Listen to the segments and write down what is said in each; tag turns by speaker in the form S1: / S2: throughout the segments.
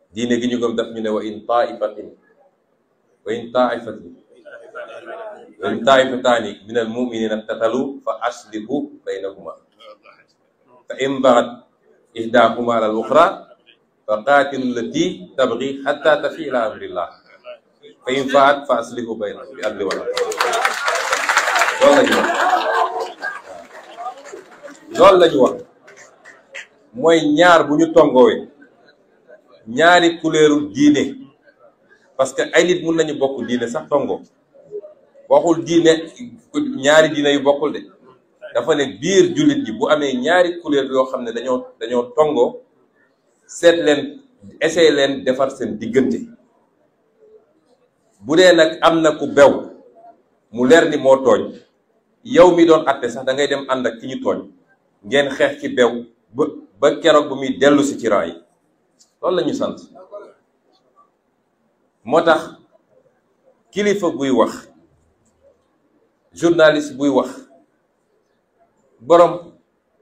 S1: diine gi ñu gëm daf ñu ne wa in taifatin wa in taifatin wa in taifataani min al muminina iqtatalu fa aslihu baynahuma fa in bagat ihdahuma ala al uxra fa qaatilu lati tabgi xatta tafi ila amrillah fa in faat fa aslihu baynahuma bi adli wala loolu la ñu wax loolu la ñu wax mooy ñaar bu ñu tongoowee ñaari couleuru diine parce que ay nit mun nañu bokk diine sax tongo waxul diine ñaari diine yu bokkul de dafa ne biir jullit ñi bu amee ñaari couleur yoo xam ne dañoo dañoo tongo seet leen essayer leen defar seen diggante bu dee nag am na ku bew mu leer ni moo tooñ yow mi doon atte sax da ngay dem ànd ak ki ñu tooñ ngeen xeex ci bew ba ba keroog bu muy dellu si ci rang yi loolu la ñu sant moo tax kilifa buy wax journaliste buy wax borom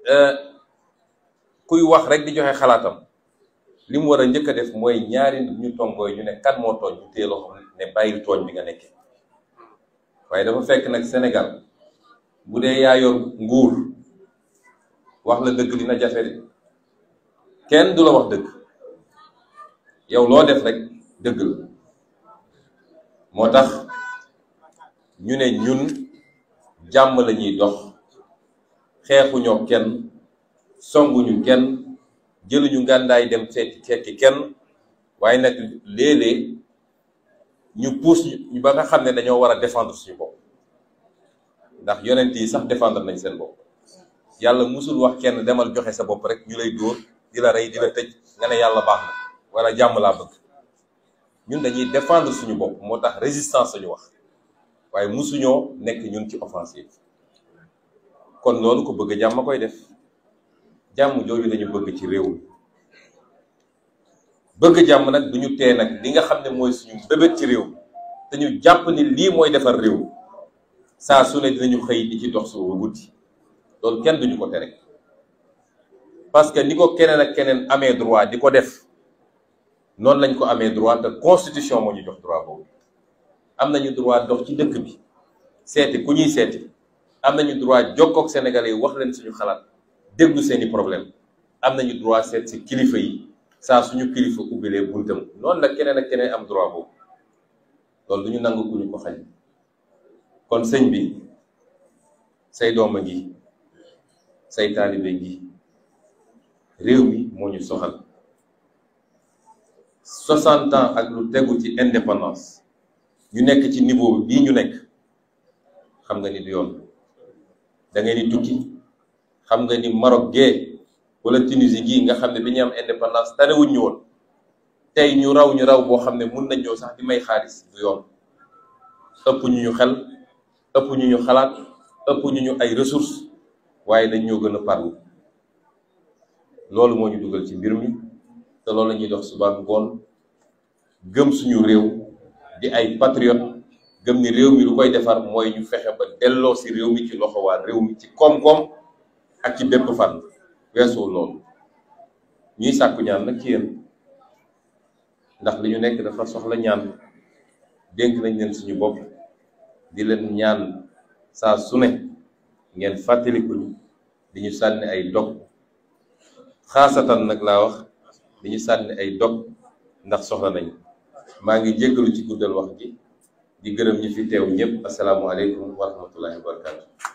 S1: kuy wax rek di joxe xalaatam li mu war a njëkk a def mooy ñaari nit ñu tongooy ñu ne kan moo tooñ ñu téye loxo ne bàyyil tooñ bi nga nekkee waaye dafa fekk nag Sénégal bu dee yaa yor nguur wax la dëgg dina jafe de kenn du la wax dëgg yow loo def rek dëgg la moo tax ñu ne ñun jàmm la ñuy dox xeexuñoo kenn songuñu kenn jëluñu ngàndaay dem seeti fekki kenn waaye nag léeg-léeg ñu puus ñu ba nga xam ne dañoo war a défendre suñu bopp ndax yonent yi sax défendre nañ seen bopp yàlla musul wax kenn demal joxe sa bopp rek ñu lay dóor di la rey di la tëj nga ne yàlla baax na wala jàmm laa bëgg ñun dañuy défendre suñu bopp moo tax résistance sañu wax waaye musuñoo nekk ñun ci offensive kon loolu ko bëgg jàmm koy def jàmm jooju lañu bëgg ci réew mi bëgg jàmm nag du ñu tee nag li nga xam ne mooy suñu bébét ci réew mi te ñu jàpp ni lii mooy defar réew mi saa su ne dinañu xëy di ci dox suba guddi loolu kenn duñu ko tere parce que ni ko keneen ak keneen amee droit di ko def noonu lañ ko amee droit te constitution moo ñu jox droit boobu am nañu droit dox ci dëkk bi seeti ku ñuy seeti am nañu droit jokkook sénégalais yi wax leen suñu xalaat déglu seeni problème am nañu droit seet si kilifa yi saa suñu kilifa ubbilee buntam noonu la keneen ak keneen am droit boobu loolu du ñu nangu ku ñu ko xañ kon sëñ bi say dooma ngi say taalibe ngi réew mi moo ñu soxal soixante ans ak lu tegu ci indépendance ñu nekk ci niveau bii ñu nekk xam nga ni du yoon da ngeen di tukki xam nga ni Maroc gee wala Tunisie gii nga xam ne bi ñu am indépendance tanewuñ ñu woon tey ñu raw ñu raw boo xam ne mun nañ ñëw sax di may xaalis du yoon ëpp ñu ñu xel ëpp ñu ñu xalaat ëpp ñu ñu ay ressources waaye dañ ñoo gën a parlu loolu moo ñu dugal ci mbir mi te loolu la ñuy dox suba ngoon gëm suñu réew di ay patriote gëm ni réew mi lu koy defar mooy ñu fexe ba delloo si réew mi ci loxo waa réew mi ci koom-koom ak ci bépp fan weesu loolu ñuy sàkku ñaan nag ci yéen ndax li ñu nekk dafa soxla ñaan dénk nañ leen suñu bopp di leen ñaan saa su ne ngeen fàttalikuñu di ñu sànni ay dog xaasatan nag laa wax di ñu sànni ay dog ndax soxla nañ maa ngi jéggalu ci guddal wax ji di gërëm ñi fi teew ñëpp asalaamualeykum wa rahmatullahi wa barakatu